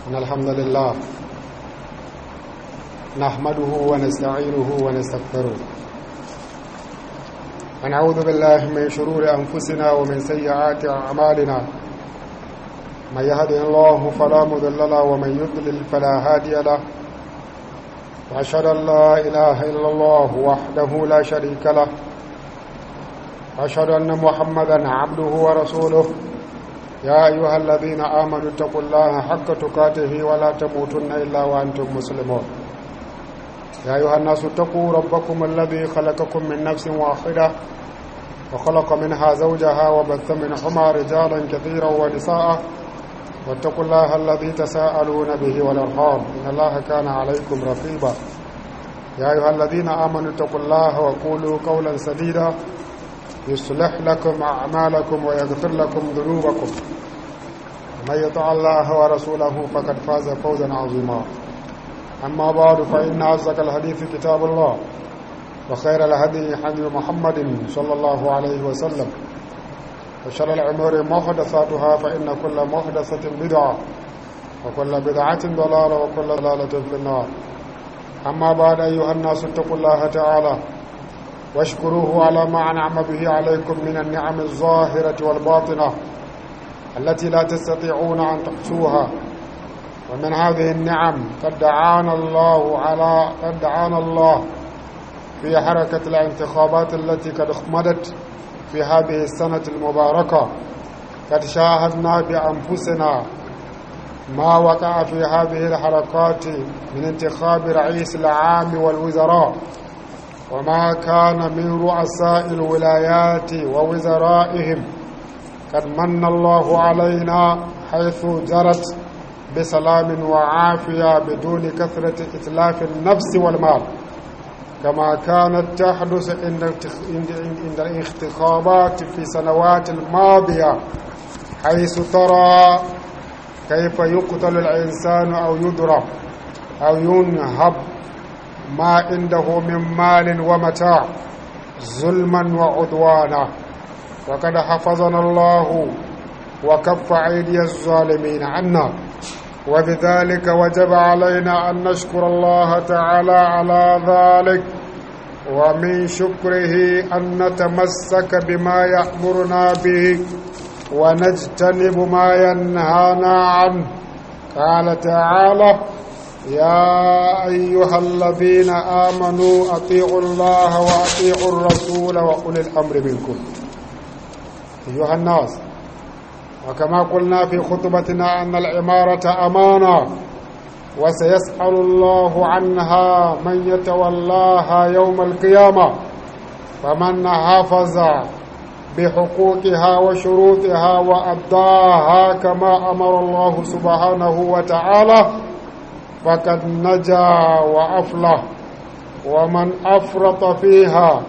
إن الحمد لله نحمده ونستعينه ونستغفره ونعوذ بالله من شرور أنفسنا ومن سيئات أعمالنا من يهده الله فلا مضل له ومن يضلل فلا هادي له وأشهد أن لا إله إلا الله وحده لا شريك له وأشهد أن محمدا عبده ورسوله يا أيها الذين آمنوا اتقوا الله حق تقاته ولا تموتن إلا وأنتم مسلمون يا أيها الناس اتقوا ربكم الذي خلقكم من نفس واحدة وخلق منها زوجها وبث منهما رجالا كثيرا ونساء واتقوا الله الذي تساءلون به والأرحام إن الله كان عليكم رقيبا يا أيها الذين آمنوا اتقوا الله وقولوا قولا سديدا يصلح لكم أعمالكم ويغفر لكم ذنوبكم ومن يطع الله ورسوله فقد فاز فوزا عظيما أما بعد فإن أصدق الحديث كتاب الله وخير الهدي هدي محمد صلى الله عليه وسلم وشر الأمور محدثاتها فإن كل محدثة بدعة وكل بدعة ضلالة وكل ضلالة في النار أما بعد أيها الناس اتقوا الله تعالى واشكروه على ما أنعم به عليكم من النعم الظاهرة والباطنة التي لا تستطيعون أن تحصوها ومن هذه النعم قد دعانا الله على قد دعانا الله في حركة الانتخابات التي قد اخمدت في هذه السنة المباركة قد شاهدنا بأنفسنا ما وقع في هذه الحركات من انتخاب رئيس العام والوزراء وما كان من رؤساء الولايات ووزرائهم قد من الله علينا حيث جرت بسلام وعافية بدون كثرة إتلاف النفس والمال كما كانت تحدث عند الانتخابات في سنوات الماضية حيث ترى كيف يقتل الإنسان أو يضرب أو ينهب ما عنده من مال ومتاع ظلما وعدوانا وقد حفظنا الله وكف أيدي الظالمين عنا وبذلك وجب علينا أن نشكر الله تعالى على ذلك ومن شكره أن نتمسك بما يأمرنا به ونجتنب ما ينهانا عنه قال تعالى يا أيها الذين آمنوا أطيعوا الله وأطيعوا الرسول وأولي الأمر منكم أيها الناس وكما قلنا في خطبتنا أن العمارة أمانة وسيسأل الله عنها من يتولاها يوم القيامة فمن حافظ بحقوقها وشروطها وأداها كما أمر الله سبحانه وتعالى فقد نجا وأفلح ومن أفرط فيها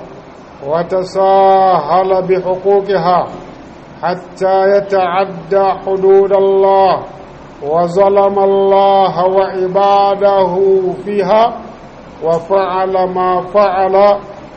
وتساهل بحقوقها حتى يتعدى حدود الله وظلم الله وعباده فيها وفعل ما فعل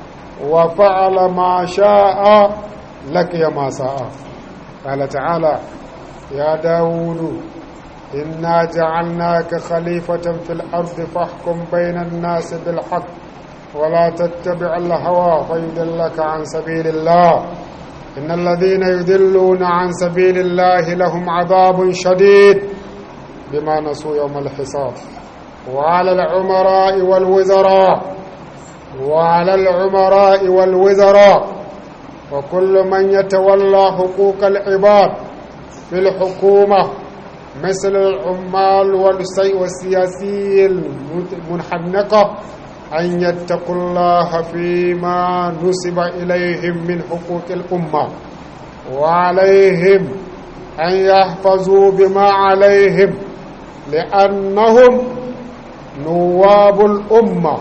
وفعل ما شاء لقي ما ساء قال تعالى يا داود إنا جعلناك خليفة في الأرض فاحكم بين الناس بالحق ولا تتبع الهوى فيدلك عن سبيل الله إن الذين يدلون عن سبيل الله لهم عذاب شديد بما نسوا يوم الحساب وعلى العمراء والوزراء وعلى العمراء والوزراء وكل من يتولى حقوق العباد في الحكومة مثل العمال والسياسي المنحنقة أن يتقوا الله فيما نسب إليهم من حقوق الأمة وعليهم أن يحفظوا بما عليهم لأنهم نواب الأمة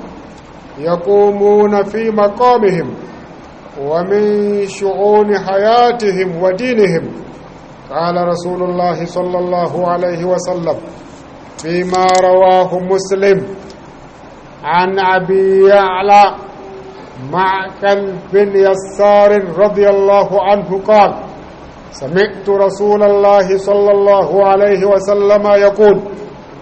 يقومون في مقامهم ومن شؤون حياتهم ودينهم قال رسول الله صلى الله عليه وسلم فيما رواه مسلم عن أبي يعلى معكل بن يسار رضي الله عنه قال سمعت رسول الله صلى الله عليه وسلم يقول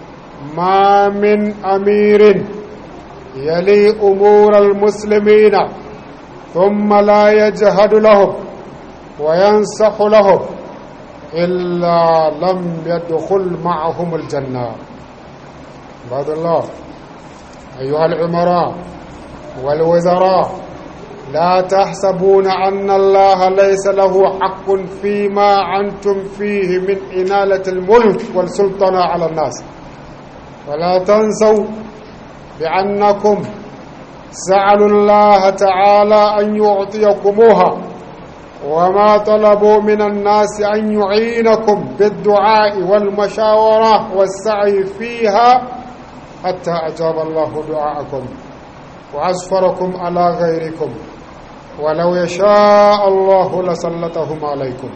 ما من أمير يلي أمور المسلمين ثم لا يجهد لهم وينصح لهم إلا لم يدخل معهم الجنة عباد الله أيها العمراء والوزراء لا تحسبون أن الله ليس له حق فيما أنتم فيه من إنالة الملك والسلطنة على الناس ولا تنسوا بأنكم سألوا الله تعالى أن يعطيكموها وما طلبوا من الناس أن يعينكم بالدعاء والمشاورة والسعي فيها حتى أجاب الله دعاءكم وأسفركم على غيركم ولو يشاء الله لسلطهم عليكم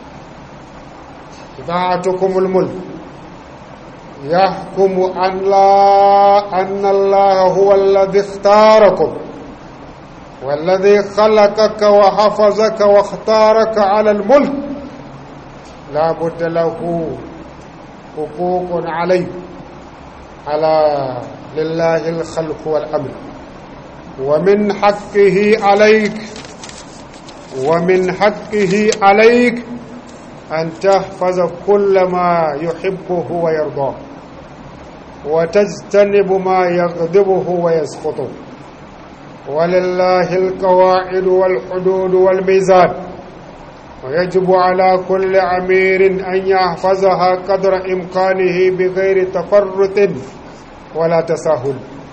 إذاعتكم الملك يحكم أن لا أن الله هو الذي اختاركم والذي خلقك وحفظك واختارك على الملك لا بد له حقوق عليه على لله الخلق والأمر ومن حقه عليك ومن حقه عليك أن تحفظ كل ما يحبه ويرضاه وتجتنب ما يغضبه ويسخطه ولله القواعد والحدود والميزان ويجب على كل أمير أن يحفظها قدر إمكانه بغير تفرط ولا تساهل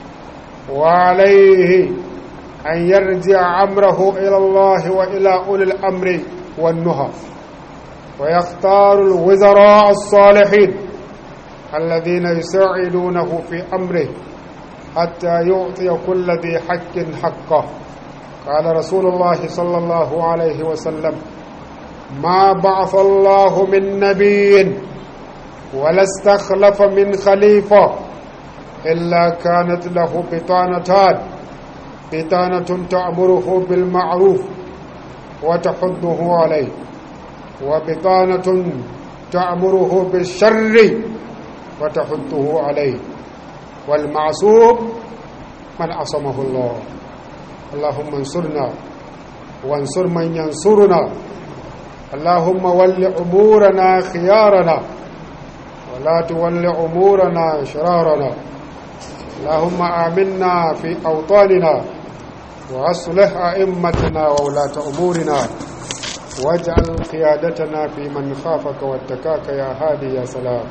وعليه أن يرجع أمره إلى الله وإلى أولي الأمر والنهى ويختار الوزراء الصالحين الذين يساعدونه في أمره حتى يعطي كل ذي حق حقه قال رسول الله صلى الله عليه وسلم ما بعث الله من نبي ولا استخلف من خليفة إلا كانت له بطانتان بطانة تأمره بالمعروف وتحضه عليه وبطانة تأمره بالشر وتحضه عليه والمعصوم من عصمه الله اللهم انصرنا وانصر من ينصرنا اللهم ول أمورنا خيارنا ولا تول أمورنا شرارنا اللهم آمنا في أوطاننا وأصلح أئمتنا وولاة أمورنا واجعل قيادتنا في من خافك واتكاك يا هادي يا سلام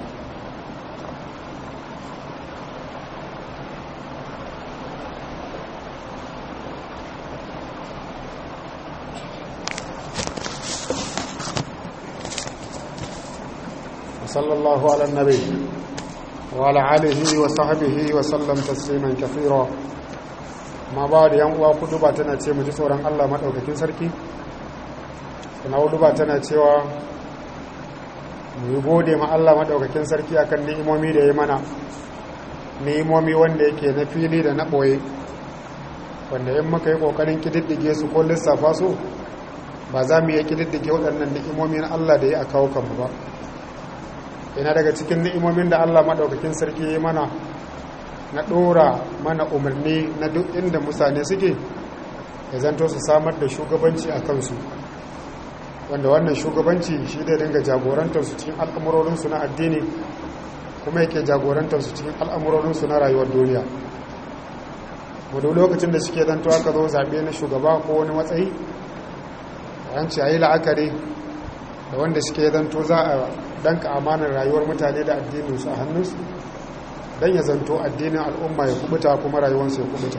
صلى الله على النبي وعلى آله وصحبه وسلم تسليما كثيرا ما بعد yan uwa kuduba tana ce mu ji tsoron Allah madaukakin sarki kuma kuduba tana cewa mu yi gode ma Allah madaukakin sarki akan ni'imomi da ya mana ni'imomi wanda yake na fili da na boye wanda in muka yi kokarin kididdige su ko lissafa su ba za mu iya kididdige waɗannan ni'imomi na Allah da ya a kawo kanmu ba yana daga cikin ni'imomin da Allah maɗaukakin sarki ya mana na ɗora mana umarni na duk inda mutane suke ya zanto su samar da shugabanci a kansu wanda wannan shugabanci shi da dinga jagorantarsu cikin al'amurorinsu na addini kuma yake jagorantarsu cikin al'amurorinsu na rayuwar duniya wadda lokacin da suke zanto aka zo zaɓe na shugaba ko wani matsayi yanci a yi la'akari da wanda suke zanto za a danka amanar rayuwar mutane da addininsu a hannunsu don ya zanto addinin al'umma ya kubuta kuma rayuwarsu ya kubuta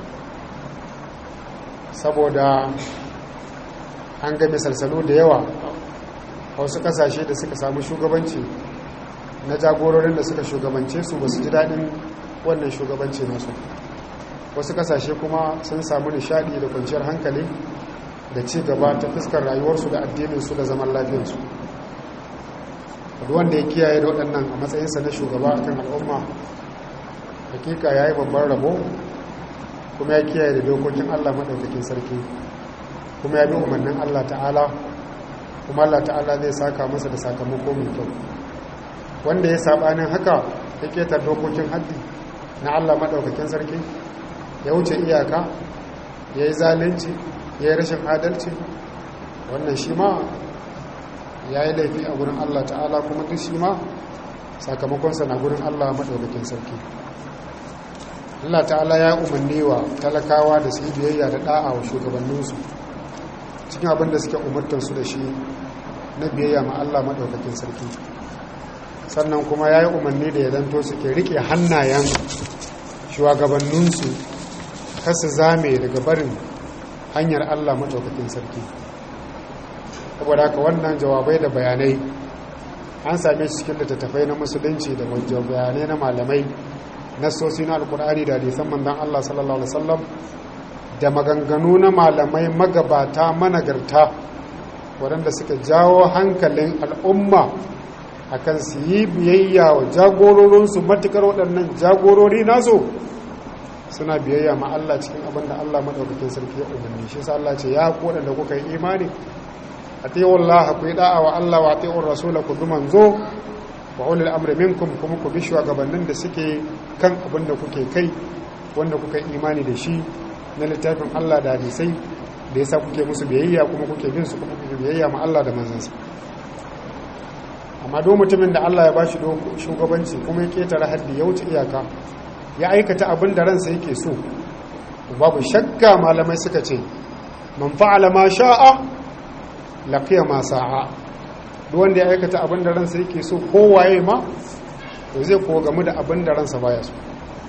saboda an ga misalsalu da yawa a wasu kasashe da suka samu shugabanci na jagororin da suka shugabance su ba su ji daɗin wannan shugabanci nasu wasu kasashe kuma sun samu nishadi da kwanciyar hankali da ci gaba ta fuskar rayuwarsu da addininsu da zaman lafiyarsu wanda ya kiyaye da waɗannan a matsayinsa na shugaba a kan al'umma hakika ya yi babban rabo kuma ya kiyaye da dokokin allah maɗaukakin sarki kuma ya bi umarnin allah ta'ala kuma allah ta'ala zai saka masa da sakamako mai kyau wanda ya saɓanin haka ya ketar dokokin haddi na Allah maɗaukakin sarki ya wuce iyaka ya yi zalunci ya yi rashin adalci wannan shi ma ya yi laifi a gurin Allah ta'ala kuma duk shi ma sakamakonsa na gurin Allah maɗaukakin sarki Allah ta'ala ya umarni wa talakawa da su yi biyayya da ɗa'a wa shugabanninsu cikin abin da suke umartansu da shi na biyayya ma Allah maɗaukakin sarki sannan kuma ya yi umarni da ya zanto suke riƙe hannayen shugabanninsu kasu zame daga barin hanyar Allah maɗaukakin sarki saboda haka wannan jawabai da bayanai an same su cikin littattafai na musulunci da bayanai na malamai nassosi na alkur'ani da hadisan manzon Allah sallallahu alaihi wasallam da maganganu na malamai magabata managarta waɗanda suka jawo hankalin al'umma akan su yi biyayya wa jagororinsu matukar waɗannan jagorori nasu suna biyayya ma Allah cikin abin da Allah maɗaukakin sarki ya umarni shi sa Allah ce ya ku waɗanda kuka yi imani a taiwon Allah ku yi da'a wa Allah wa taiwon rasula ku bi manzo wa ulil amri minkum kuma ku bi shugabannin da suke kan abin da kuke kai wanda kuka yi imani da shi na littafin Allah da hadisai da yasa kuke musu biyayya kuma kuke bin su kuma kuke biyayya ma Allah da manzansa amma do mutumin da Allah ya bashi shugabanci kuma ya ketare haddi ya wuce iyaka ya aikata abin da ransa yake so babu shakka malamai suka ce man fa'ala ma sha'a laqiya ma sa'a duk wanda ya aikata abin da ransa yake so kowaye ma to zai ko gamu da abin da ransa baya so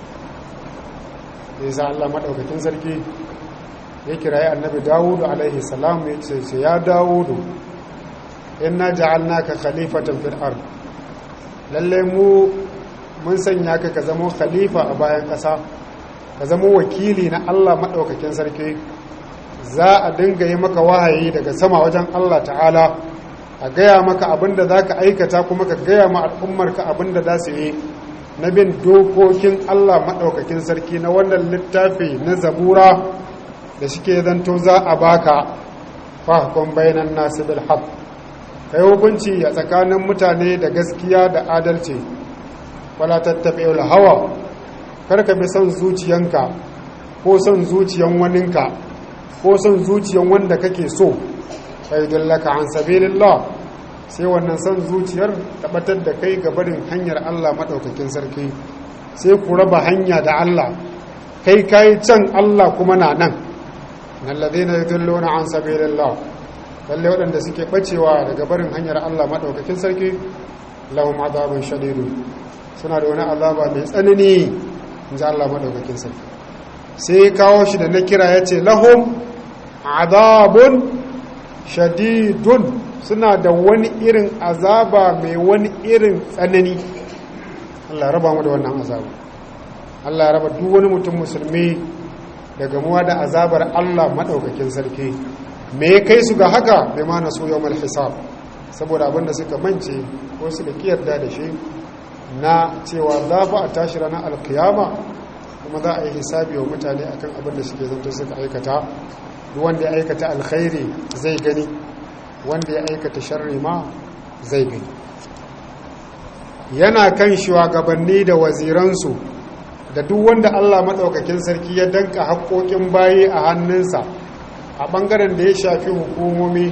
yasa Allah madaukakin sarki ya kirayi annabi Dawudu alaihi salam ya ce ya Dawudu inna ja'alnaka khalifatan fil ard lalle mu mun sanya ka ka zama khalifa a bayan ƙasa ka zama wakili na Allah maɗaukakin sarki za a dinga yi maka wahayi daga sama wajen Allah ta'ala a gaya maka abinda za ka aikata kuma ka gaya ma al'ummarka abinda za su yi na bin dokokin Allah maɗaukakin sarki na wannan littafi na zabura da shike zanto za a baka fahakon bayanan nasu bil haq kai hukunci a tsakanin mutane da gaskiya da adalci wala tattabi'ul hawa karka bi son zuciyanka ko son zuciyan waninka ko son zuciyan wanda kake so kai dallaka an sabilillah sai wannan son zuciyar tabbatar da kai ga barin hanyar Allah madaukakin sarki sai ku raba hanya da Allah kai kai can Allah kuma na nan alladhina yudilluna an sabilillah lalle waɗanda suke bacewa daga barin hanyar Allah madaukakin sarki lahum adabun shadidun suna da wani azaba mai tsanani in ji Allah maɗaukakin sarki sai kawo shi da na kira ya ce lahum azabun shadidun suna da wani irin azaba mai wani irin tsanani Allah raba mu da wannan azaba Allah raba duk wani mutum musulmi daga muwa da azabar Allah maɗaukakin sarki me ya kai su ga haka bai ma na so yau hisab saboda abinda suka mance ko suka kiyarda da shi na cewa za fa a tashi ranar alkiyama kuma za a yi hisabi wa mutane akan abin da suke zanto suka aikata duk wanda ya aikata alkhairi zai gani wanda ya aikata sharri ma zai gani yana kan shugabanni da waziransu da duk wanda Allah maɗaukakin sarki ya danka haƙoƙin bayi a hannunsa a ɓangaren da ya shafi hukumomi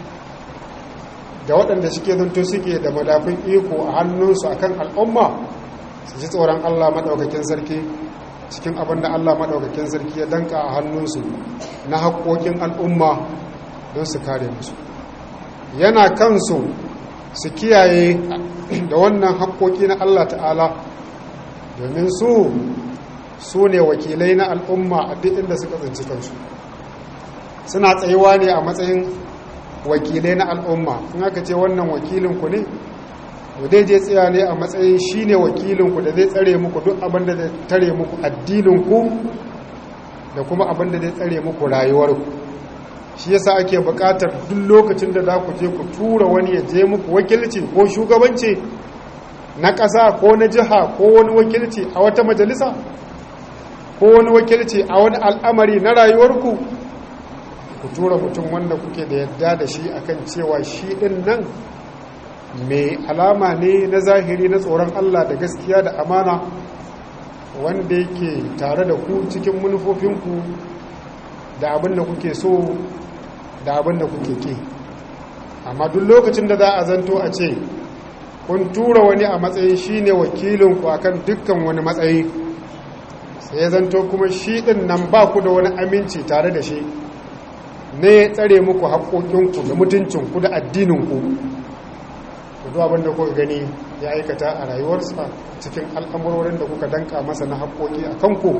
da waɗanda suke zanto suke da madafin iko a hannunsu a kan al'umma su ji tsoron Allah maɗaukakin sarki cikin abin da Allah maɗaukakin sarki ya danka a hannunsu na haƙoƙin al'umma don su kare musu yana kansu su kiyaye da wannan haƙoƙi na Allah ta'ala domin su su ne wakilai na al'umma a duk inda suka tsinci kansu suna tsayuwa ne a matsayin wakilai na al'umma in aka ce wannan wakilinku ne to dai je tsaya ne a matsayin shi ne wakilinku da zai tsare muku duk abin da zai tare muku addininku da kuma abin da zai tsare muku rayuwarku shi yasa ake buƙatar duk lokacin da za ku je ku tura wani ya je muku wakilci ko shugabanci na ƙasa ko na jiha ko wani wakilci a wata majalisa ko wani wakilci a wani al'amari na rayuwarku ku tura mutum wanda kuke da yadda da shi akan cewa shi ɗin nan mai alama ne na zahiri na tsoron Allah da gaskiya da amana wanda yake tare da ku cikin manufofinku da abin da kuke so da abin da kuke ke amma duk lokacin da za a zanto a ce kun tura wani a matsayin shi ne wakilinku a kan dukkan wani matsayi sai ya zanto kuma shi ɗin nan ba ku da wani aminci tare da shi ne tsare muku haƙoƙinku da mutuncinku da addininku duk abin da kuka gani ya aikata a rayuwarsa cikin al'amurorin da kuka danka masa na haƙoƙi a kanku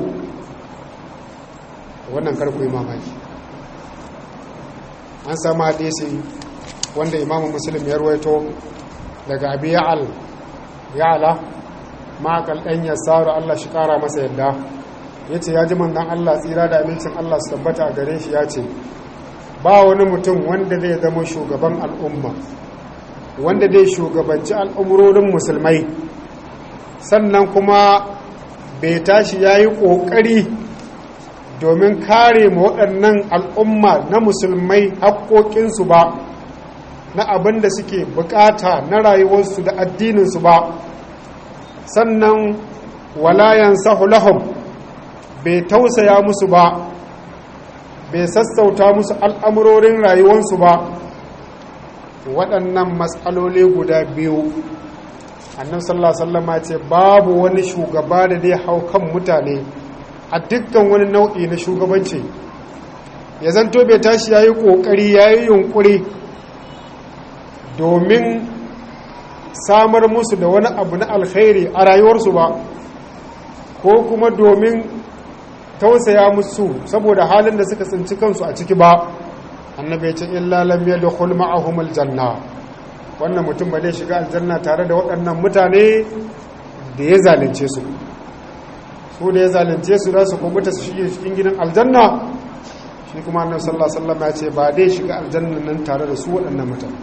wannan karku yi mamaki an samu hadisi wanda imamu muslim ya ruwaito daga abi ya'al ya'ala makal ɗan ya saru allah shi ƙara masa yadda ya ce ya ji mandan allah tsira da amincin allah su tabbata a gare shi ya ce ba wani mutum wanda zai zama shugaban al'umma wanda dai shugabanci al'umurorin musulmai sannan kuma bai tashi ya yi ƙoƙari domin kare ma waɗannan al'umma na musulmai haƙoƙinsu ba na abin da suke bukata na rayuwarsu da addininsu ba sannan walayan sahulahum bai tausaya musu ba bai sassauta musu al'amurorin rayuwarsu ba waɗannan matsaloli guda biyu annan sallama ce babu wani shugaba da dai hau kan mutane a dukkan wani nau'i na shugabanci ya zanto bai tashi ya yi ƙoƙari ya yi yunƙuri domin samar musu da wani abu na alkhairi a rayuwarsu ba ko kuma domin tausaya musu saboda halin da suka tsinci kansu a ciki ba annabi ya ce illa lam yadkhul ma'ahum aljanna wannan mutum ba zai shiga aljanna tare da waɗannan mutane da ya zalunce su su da ya zalunce su za su kubuta su shige cikin gidan aljanna shi kuma annabi sallallahu alaihi wasallam ya ce ba dai shiga aljanna nan tare da su waɗannan mutane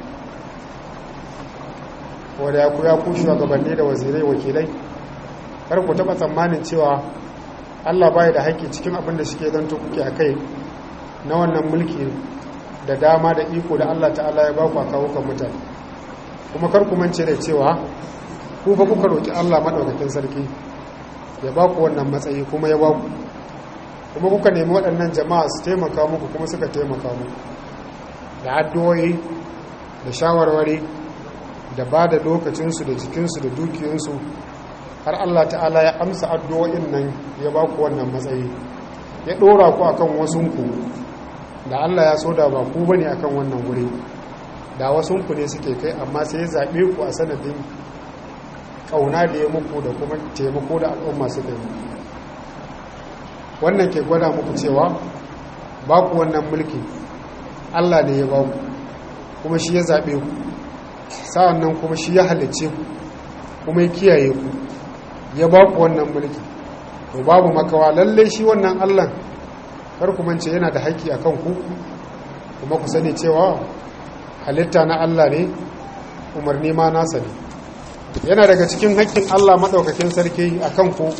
wanda ya ku ya ku shugabanni da wazirai wakilai kar ku taɓa tsammanin cewa Allah bai da haƙƙi cikin abin da suke zanto kuke a kai na wannan mulki da dama da iko da Allah ta'ala ya baku a kawo kan mutane kuma kar ku mance da cewa ku fa kuka roki Allah madaukakin sarki ya baku wannan matsayi kuma ya baku kuma kuka nemi waɗannan jama'a su taimaka muku kuma suka taimaka muku da addu'o'i da shawarwari da ba da lokacinsu da jikinsu da dukiyarsu har Allah ta'ala ya amsa addu'o'in nan ya baku wannan matsayi ya ɗora ku akan wasunku da Allah ya so da ba ku bane akan wannan wuri da wasunku ne suke kai amma sai ya zaɓe ku a sanadin ƙauna da ya muku da kuma taimako da al'umma suka yi wannan ke gwada muku cewa ba ku wannan mulki Allah ne ya ba ku kuma shi ya zaɓe ku sa'an nan kuma shi ya halicce ku kuma ya kiyaye ku ya ba ku wannan mulki to babu makawa lallai shi wannan Allah kar ku mance yana da haƙƙi akan ku kuma ku sani cewa halitta na Allah ne umarni ma nasa ne yana daga cikin haƙƙin Allah maɗaukakin sarki akan ku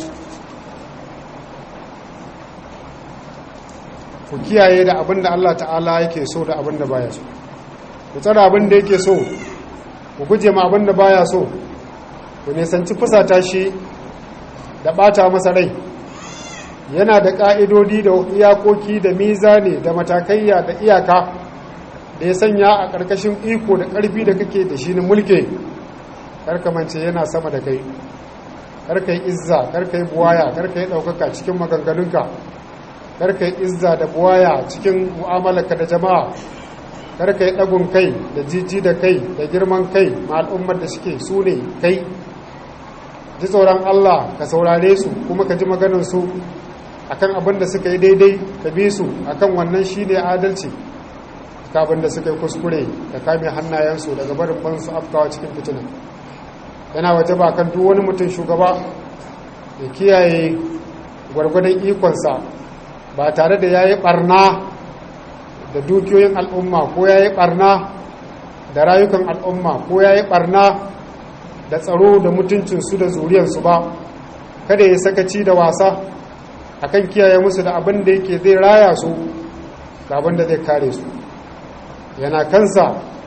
ku kiyaye da abin da Allah ta'ala yake so da abin da baya so ku tsara abin da yake so ku guje ma abin da baya so ku nisanci fusata shi da ɓata masa rai yana da ƙa'idodi da iyakoki da mizani da matakaiya da iyaka da ya sanya a ƙarƙashin iko da ƙarfi da kake da shi na mulke karkamance yana sama da kai karka yi izza karka yi buwaya karka yi ɗaukaka cikin maganganunka karka yi izza da buwaya cikin mu'amalarka da jama'a karka yi ɗagun kai da jiji da kai da girman kai ma al'ummar da suke su ne kai ji tsoron Allah ka saurare su kuma ka ji maganarsu akan abin da suka yi daidai ka bi su akan wannan shi ne adalci ka abin da suka yi kuskure da kame hannayensu daga barin bansu afkawa cikin fitina yana waje ba kan duk wani mutum shugaba ya kiyaye gwargwadon ikonsa ba tare da ya yi barna da dukiyoyin al'umma ko ya yi barna da rayukan al'umma ko ya yi barna da tsaro da mutuncinsu da zuriyarsu ba kada ya sakaci da wasa akan kiyaye musu da abin da yake zai raya su da abin da zai kare su yana kansa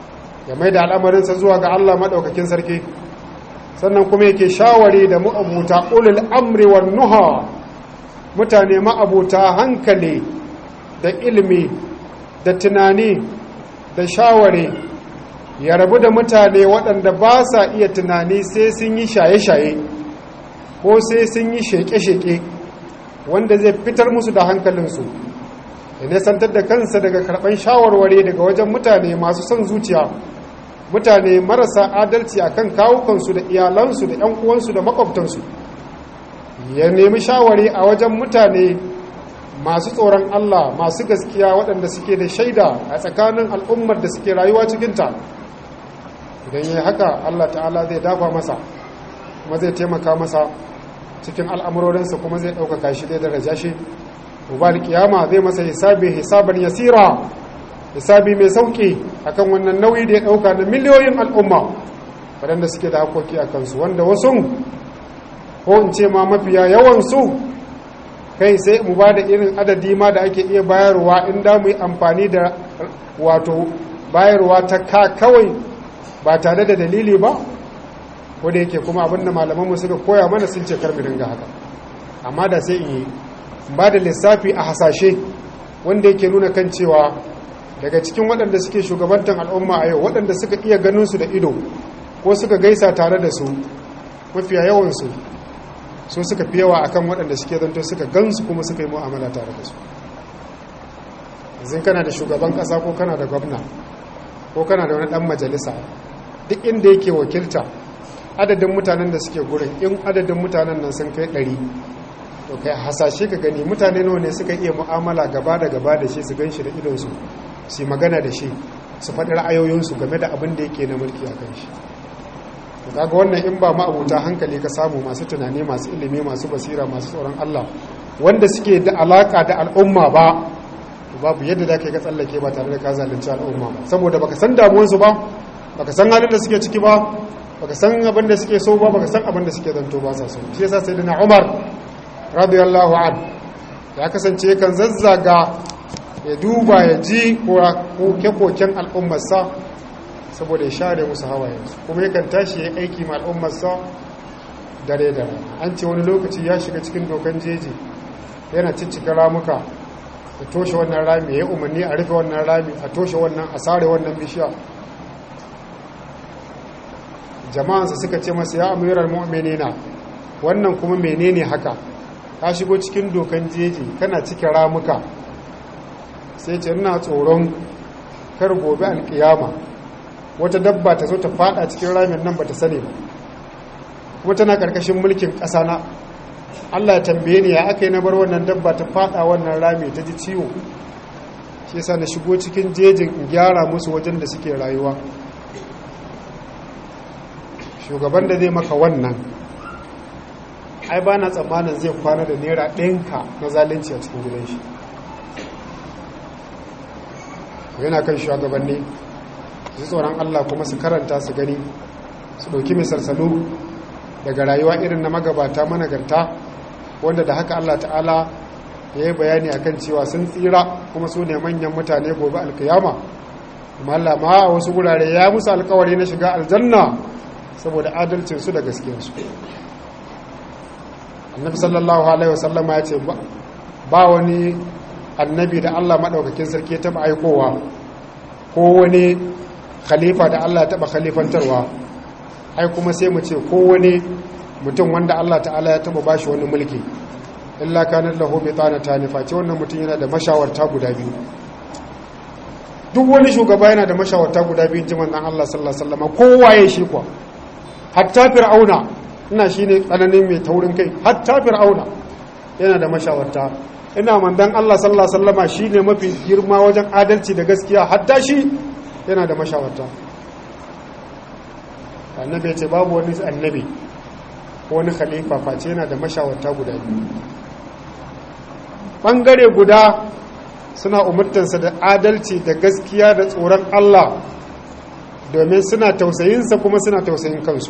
ya mai da al'amarinsa zuwa ga Allah maɗaukakin sarki sannan kuma yake shawari da ma'abuta ulul amri wan nuha mutane ma'abuta hankali da ilimi da tunani da shawari ya rabu da mutane waɗanda ba sa iya tunani sai sun yi shaye-shaye ko sai sun yi sheke-sheke wanda zai fitar musu da hankalinsu da nesantar da kansa daga karɓar shawarwari daga wajen mutane masu son zuciya mutane marasa adalci a kan kawukansu da iyalansu da 'yan uwansu da makwabtansu ya nemi shawari a wajen mutane masu tsoron Allah masu gaskiya waɗanda suke da shaida a tsakanin al'ummar da suke rayuwa cikinta idan yi haka Allah ta'ala zai dafa masa kuma zai taimaka masa cikin al'amurorinsa kuma zai ɗaukaka shi da daraja shi ubal kiyama zai masa hisabi hisaban yasira hisabi mai sauki akan wannan nauyi da ya ɗauka na miliyoyin al'umma waɗanda suke da hakoki a kansu wanda wasu ko in ce ma mafiya yawansu kai sai mu ba da irin adadi ma da ake iya bayarwa in da mu yi amfani da wato bayarwa ta ka kawai ba tare da dalili ba ko da yake kuma abinda malamanmu suka koya mana sun ce karmi dinga haka amma da sai in yi ba da lissafi a hasashe wanda yake nuna kan cewa daga cikin waɗanda suke shugabantar al'umma a yau waɗanda suka iya ganin su da ido ko suka gaisa tare da su mafiya yawansu so suka fi yawa akan waɗanda suke zanto suka gansu kuma suka yi mu'amala tare da su yanzu kana da shugaban ƙasa ko kana da gwamna ko kana da wani ɗan majalisa duk inda yake wakilta adadin mutanen da suke gurin in adadin mutanen nan sun kai ɗari to kai hasashe ka gani mutane nawa ne suka iya mu'amala gaba da gaba da shi su gan shi da idonsu su yi magana da shi su faɗi ra'ayoyinsu game da abin da yake na mulki a kan shi kaga wannan in ba ma'abuta hankali ka samu masu tunani masu ilimi masu basira masu tsoron Allah wanda suke da alaka da al'umma ba babu yadda da kai ka tsallake ba tare da ka zalunci al'umma ba saboda baka san damuwansu ba baka san halin da suke ciki ba baka san abin da suke so ba baka san abin da suke zanto ba sa so shi yasa sayyidina Umar radiyallahu an ya kasance kan zazzaga ya duba ya ji koke-koken al'ummarsa saboda ya share musu hawayensu kuma yakan tashi ya aiki ma al'ummarsa dare da rana an ce wani lokaci ya shiga cikin dokan jeji yana ciccika ramuka a toshe wannan rami ya yi umarni a rufe wannan rami a toshe wannan a sare wannan bishiya jama'ansa suka ce masa ya amirar mu'minina wannan kuma menene haka ka shigo cikin dokan jeji kana cikin ramuka sai ce ina tsoron kar gobe alkiyama wata dabba ta zo ta fada cikin ramin nan bata sani ba kuma tana karkashin mulkin ƙasa na Allah ya tambaye ni ya aka yi na bar wannan dabba ta fada wannan rami ta ji ciwo shi yasa na shigo cikin jejin in gyara musu wajen da suke rayuwa shugaban da zai maka wannan ai ba na tsammanin zai kwana da naira ɗinka na zalunci a cikin gidan shi yana kan shugabanni su tsoron Allah kuma su karanta su gani su ɗauki misalsalu daga rayuwa irin na magabata managarta wanda da haka Allah ta'ala ya yi bayani a kan cewa sun tsira kuma su ne manyan mutane gobe alkiyama kuma Allah ma a wasu wurare ya musu alkawari na shiga aljanna saboda adalcinsu da gaskiyarsu annabi sallallahu alaihi wasallama ya ce ba wani annabi da Allah maɗaukakin sarki ya taɓa aikowa ko wani khalifa da Allah ya taɓa khalifantarwa ai kuma sai mu ce ko wani mutum wanda Allah ta'ala ya taɓa bashi wani mulki illa kanar lahu bi tsana ta nufa ce wannan mutum yana da mashawarta guda biyu duk wani shugaba yana da mashawarta guda biyu jiman nan Allah sallallahu alaihi wasallam kowa ya shi kuwa hatta fir'auna ina shine tsananin mai taurin kai hatta fir'auna yana da mashawarta ina mandan Allah sallallahu alaihi wasallama shine mafi girma wajen adalci da gaskiya hatta shi yana da mashawarta annabi ya ce babu wani annabi ko wani khalifa face yana da mashawarta guda biyu bangare guda suna umurtansa da adalci da gaskiya da tsoron Allah domin suna tausayinsa kuma suna tausayin kansu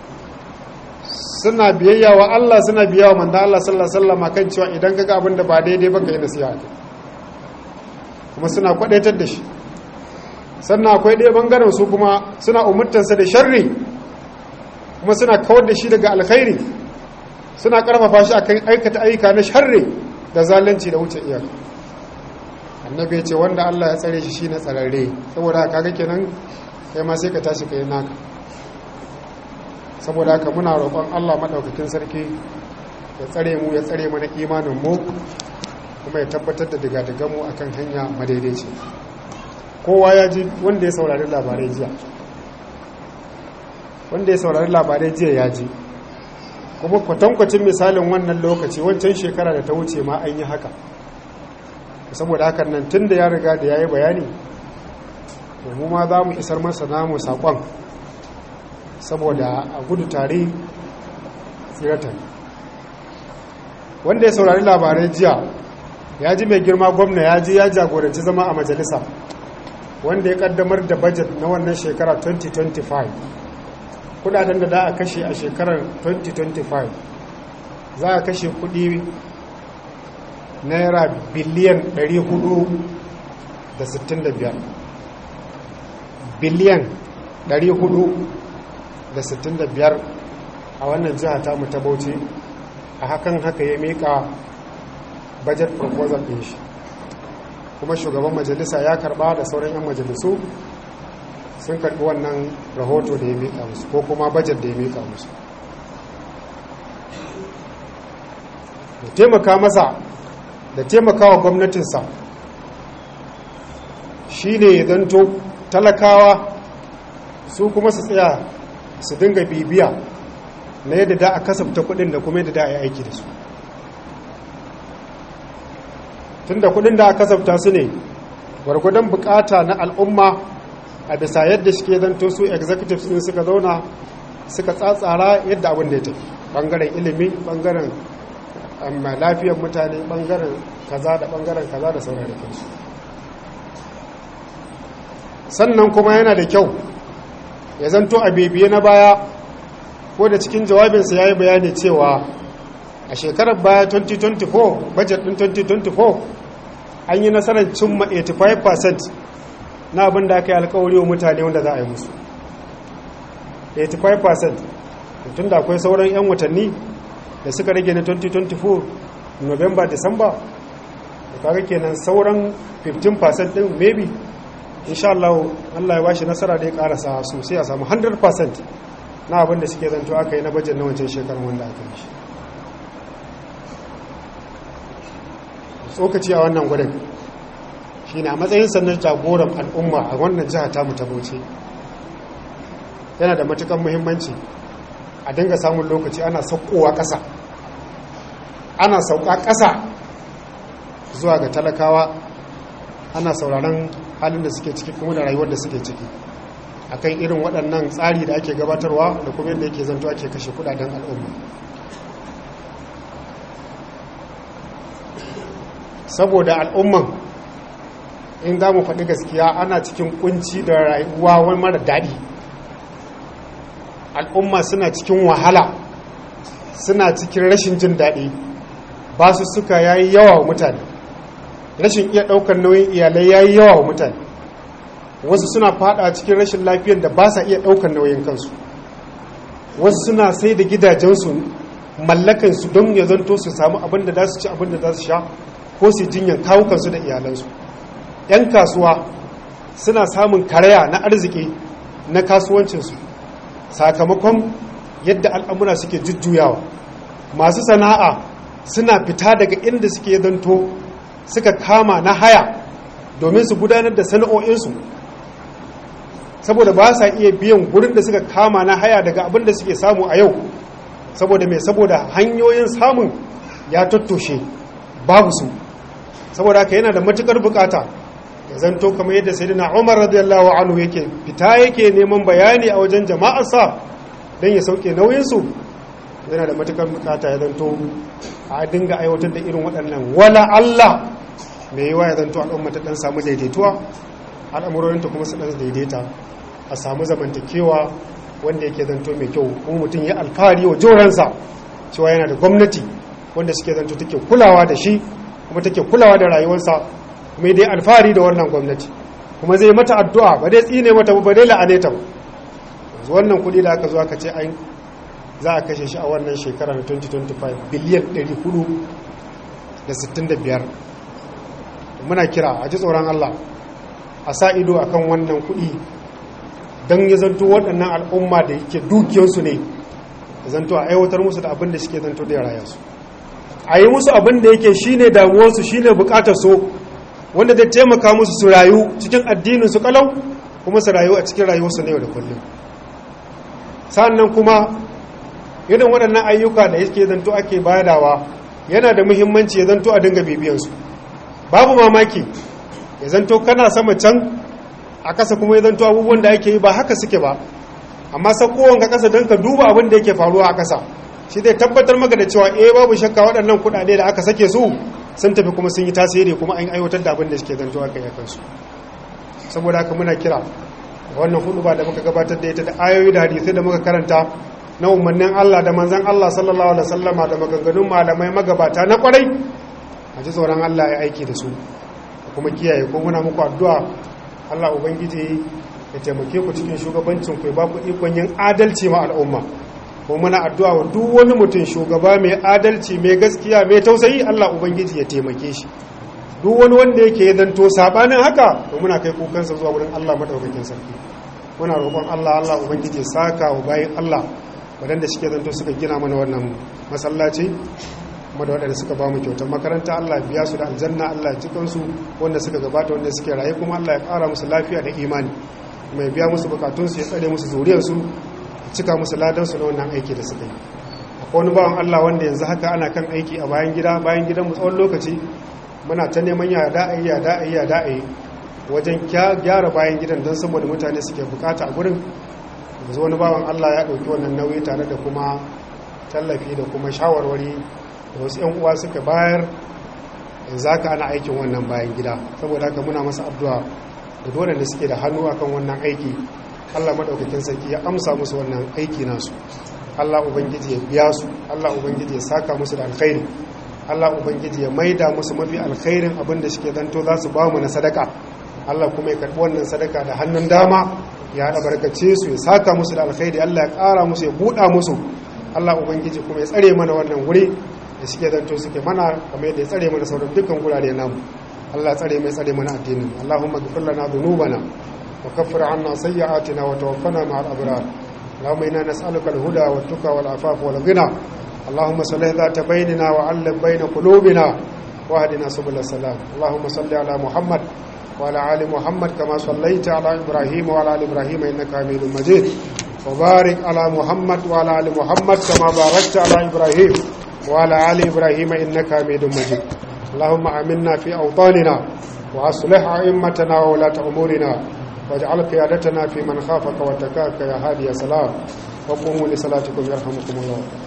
suna biyayya wa Allah suna biyayya wa manzon Allah sallallahu alaihi wasallam kan cewa idan kaga abin da ba daidai ba kai nasiha kai kuma suna kwadaitar da shi sannan akwai ɗaya ɓangaren su kuma suna umurtansa da sharri kuma suna kawar da shi daga alkhairi suna ƙarfafa shi akan aikata ayyuka na sharri da zalunci da wuce iyaka annabi ya ce wanda Allah ya tsare shi shine tsararre saboda haka kaga kenan kai ma sai ka tashi kai naka saboda haka muna roƙon Allah madaukakin sarki ya tsare mu ya tsare mana imanin mu kuma ya tabbatar da daga mu akan hanya madaidaici kowa ya ji wanda ya saurari labarai jiya wanda ya saurari labarai jiya ya ji kuma kwatankwacin misalin wannan lokaci wancan shekara da ta wuce ma an yi haka saboda hakan nan tun da ya riga da ya yi bayani mu ma za mu isar masa namu saƙon saboda a gudu tare tsirata wanda ya saurari labarai jiya ya ji mai girma gwamna ya ji ya jagoranci zama a majalisa wanda ya kaddamar da bajet na wannan shekara 2025 kudaden da za a kashe a shekarar 2025 za a kashe kudi naira biliyan 465 biliyan 465 a wannan jiha ta mu ta bauchi a hakan haka ya mika budget proposal din shi kuma shugaban majalisa ya karba da sauran 'yan majalisu sun karbi wannan rahoto da ya mika musu ko kuma budget da ya mika musu da taimaka masa da taimaka wa gwamnatinsa shi ne zanto talakawa su kuma su tsaya su dinga bibiya na yadda da a kasafta kudin da kuma yadda da a yi aiki da su tun da kudin da a kasafta su ne gwargwadon bukata na al'umma a bisa yadda shi ke zanto su executives din suka zauna suka tsatsara yadda abin da ya tafi bangaren ilimi bangaren lafiyar mutane bangaren kaza da bangaren kaza da sauran da kansu sannan kuma yana da kyau ya zanto a bibiye na baya ko da cikin jawabinsa ya yi bayani cewa a shekarar baya 2024 budget din 2024 an yi nasarar cimma 85% na abin da aka yi alkawari wa mutane wanda za a yi musu 85% tun da akwai sauran 'yan watanni da suka rage na 2024 november december da kaga kenan sauran 15% din maybe insha Allah Allah ya bashi nasara da ya karasa sosai a samu 100% na abin da suke zanto aka yi na bajin na wancan shekarun wanda aka yi shi tsokaci a wannan gudun shi ne a matsayin sannan jagoran al'umma a wannan jiha ta mutabauce yana da matukan muhimmanci a dinga samun lokaci ana saukowa ƙasa ana sauka ƙasa zuwa ga talakawa ana sauraron halin da suke ciki kuma da rayuwar da suke ciki akan irin waɗannan tsari da ake gabatarwa da kuma yadda yake zanto ake kashe kudaden al'umma saboda al'umman in za mu faɗi gaskiya ana cikin kunci da rayuwa wani mara daɗi al'umma suna cikin wahala suna cikin rashin jin daɗi ba su suka yayi yawa wa mutane rashin iya ɗaukar nauyin iyalai yayi yawa wa mutane wasu suna fada cikin rashin lafiyar da ba sa iya ɗaukar nauyin kansu wasu suna sai da gidajensu mallakansu don ya zanto su samu abin da za su ci abin da za su sha ko su jinyan kawukansu da iyalansu 'yan kasuwa suna samun karaya na arziki na kasuwancinsu sakamakon yadda al'amura suke jujjuyawa masu sana'a suna fita daga inda suke zanto suka kama na haya domin su gudanar da sana'o'insu saboda ba sa iya biyan gurin da suka kama na haya daga abin da suke samu a yau saboda mai saboda hanyoyin samun ya tattoshe babu su saboda haka yana da matukar bukata ya zanto kamar yadda sai na umar radiyallahu anhu yake fita yake neman bayani a wajen jama'arsa don ya sauke nauyinsu yana da matukar bukata ya zanto a dinga aiwatar da irin waɗannan wala Allah mai yiwa ya zanto al'umma ta ɗan samu daidaituwa al'amurorinta kuma su ɗan daidaita a samu zamantakewa wanda yake zanto mai kyau kuma mutum ya alfahari wa joransa cewa yana da gwamnati wanda suke zanto take kulawa da shi kuma take kulawa da rayuwarsa kuma dai alfahari da wannan gwamnati kuma zai mata addu'a ba dai tsine mata ba dai la'ane ta ba yanzu wannan kuɗi da aka zo aka ce an za a kashe shi a wannan shekara na 2025 biliyan 465 muna kira a ji tsoron Allah a sa ido akan wannan kuɗi don ya zanto waɗannan al'umma da yake dukiyarsu ne ya zanto a aiwatar musu da abin da suke zanto da rayarsu a yi musu abin da yake shi ne damuwarsu shi ne bukatar so wanda zai taimaka musu su rayu cikin addinin su kalau kuma su rayu a cikin rayuwarsu na yau da kullum sannan kuma irin waɗannan ayyuka da yake zanto ake bayadawa yana da muhimmanci ya zanto a dinga bibiyansu babu mamaki ya zanto kana sama can a ƙasa kuma ya zanto abubuwan da ake yi ba haka suke ba amma sakowar ka ƙasa don ka duba abin da yake faruwa a ƙasa shi zai tabbatar maka da cewa eh babu shakka waɗannan kuɗaɗe da aka sake su sun tafi kuma sun yi tasiri kuma an aiwatar da abin da suke zanto aka yi kansu saboda haka muna kira wannan hudu ba da muka gabatar da ita da ayoyi da hadisai da muka karanta na umarnin Allah da manzan Allah sallallahu alaihi wasallama da maganganun malamai magabata na kwarai a ji tsoron Allah ya aiki da su kuma kiyaye ko muna muku addu'a Allah ubangiji ya taimake ku cikin shugabancin ku ya ba ku ikon yin adalci ma al'umma ko muna addu'a wa duk wani mutum shugaba mai adalci mai gaskiya mai tausayi Allah ubangiji ya taimake shi duk wani wanda yake zanto sabanin haka to muna kai kukansa zuwa wurin Allah madaukakin sarki muna roƙon Allah Allah ubangiji ya saka wa bayin Allah waɗanda suke zanto suka gina mana wannan masallaci kuma da waɗanda suka ba mu kyautar makaranta Allah biya su da aljanna Allah ya cikin su wanda suka gabata wanda suke raye kuma Allah ya ƙara musu lafiya da imani mai biya musu bukatun su ya tsare musu zuriyar su cika musu ladan su na wannan aiki da suka yi akwai wani bawan Allah wanda yanzu haka ana kan aiki a bayan gida bayan gidan mu tsawon lokaci muna ta neman ya da'ayi ya da'ayi ya da'ayi wajen gyara bayan gidan don saboda mutane suke bukata a gurin yanzu wani bawan Allah ya ɗauki wannan nauyi tare da kuma tallafi da kuma shawarwari da wasu 'yan uwa suka bayar yanzu haka ana aikin wannan bayan gida saboda haka muna masa addu'a da dole da suke da hannu akan wannan aiki Allah madaukakin sarki ya amsa musu wannan aiki nasu Allah ubangiji ya biya su Allah ubangiji ya saka musu da alkhairi Allah ubangiji ya maida musu mafi alkhairin abin da suke zanto za su ba mu na sadaka Allah kuma ya karɓi wannan sadaka da hannun dama ya albarkace su ya saka musu da alkhairi Allah ya ƙara musu ya buɗa musu Allah ubangiji kuma ya tsare mana wannan wuri da suke zanto suke mana kamar yadda ya tsare mana sauran dukkan gurare namu Allah ya tsare mai tsare mana addinin Allahumma ghfir lana dhunubana wa kaffir 'anna sayyi'atina wa tawaffana ma'al abrar اللهم إنا نسألك الهدى والتقى والعفاف والغنى اللهم صلح ذات بيننا وعلم بين قلوبنا واهدنا سبل السلام اللهم صل على محمد وعلى آل محمد كما صليت على إبراهيم وعلى آل إبراهيم إنك حميد مجيد وبارك على محمد وعلى آل محمد كما باركت على إبراهيم وعلى آل إبراهيم إنك حميد مجيد اللهم آمنا في أوطاننا وأصلح أئمتنا وولاة أمورنا واجعل قيادتنا في من خافك واتقاك يا هادي يا سلام وقوموا لصلاتكم يرحمكم الله